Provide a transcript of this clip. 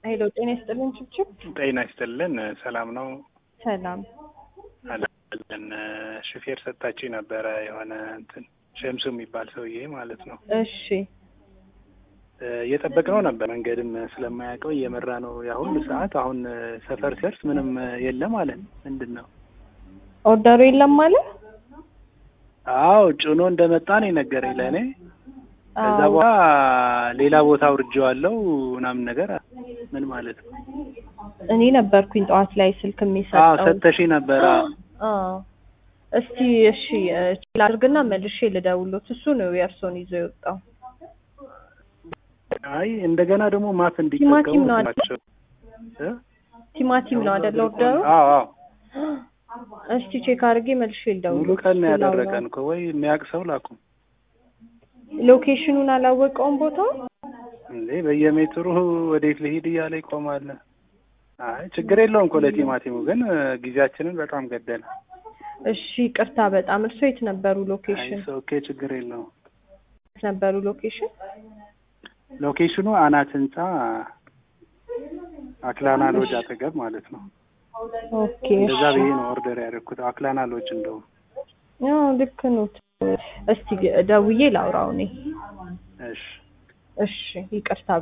ሄሎ ጤና ይስጥልን ችብችብ። ጤና ይስጥልን። ሰላም ነው ሰላም አለን። ሹፌር ሰጣችኝ ነበረ የሆነ እንትን ሸምሱ የሚባል ሰውዬ ማለት ነው። እሺ እየጠበቅነው ነበር። መንገድም ስለማያውቀው እየመራ ነው ያ ሁሉ ሰዓት። አሁን ሰፈር ሲደርስ ምንም የለም አለን። ምንድን ነው ኦርደሩ የለም ማለት? አዎ ጭኖ እንደመጣ ነው የነገረኝ ለእኔ። ከዛ አዎ። በኋላ ሌላ ቦታ አውርጄዋለሁ ምናምን ነገር ምን ማለት ነው? እኔ ነበርኩኝ ጠዋት ላይ ስልክ አዎ የሚሰጠው። ሰተሽኝ ነበረ። አዎ እስቲ እሺ ችል አድርግና መልሼ ልደውሎት። እሱ ነው የእርሶን ይዞ የወጣው። አይ እንደገና ደግሞ ማፕ እንዲጠቀሙ ቲማቲም ነው አይደል? ናቸው እ? ቲማቲም ነው አይደለ ኦርደሩ? አዎ አዎ እስቲ ቼክ አድርጌ መልሼ ልደውሎት። ሙሉ ቀን ነው እሱ ላውራው። ያደረቀን እኮ ወይ የሚያውቅ ሰው ላኩ ሎኬሽኑን አላወቀውም ቦታው? እንዴ በየሜትሩ ወዴት ልሂድ እያለ ይቆማል። አይ ችግር የለውም እኮ ለቲማቲሙ ግን እ፣ ጊዜያችንን በጣም ገደለ። እሺ ቅርታ በጣም እርሶ የት ነበሩ አይ ሎኬሽን? ኦኬ ችግር የለውም። የት ነበሩ ሎኬሽን? ሎኬሽኑ አናት ህንጻ አክላና ሎጅ አጠገብ ማለት ነው። ኦኬ እንደዛ እሺ። ብዬ ነው ኦርደር ያደረኩት። አክላና ሎጅ እንደውም አዎ ልክ ነው። እስቲ ደውዬ ላውራው እኔ። እሺ እሺ ይቅርታ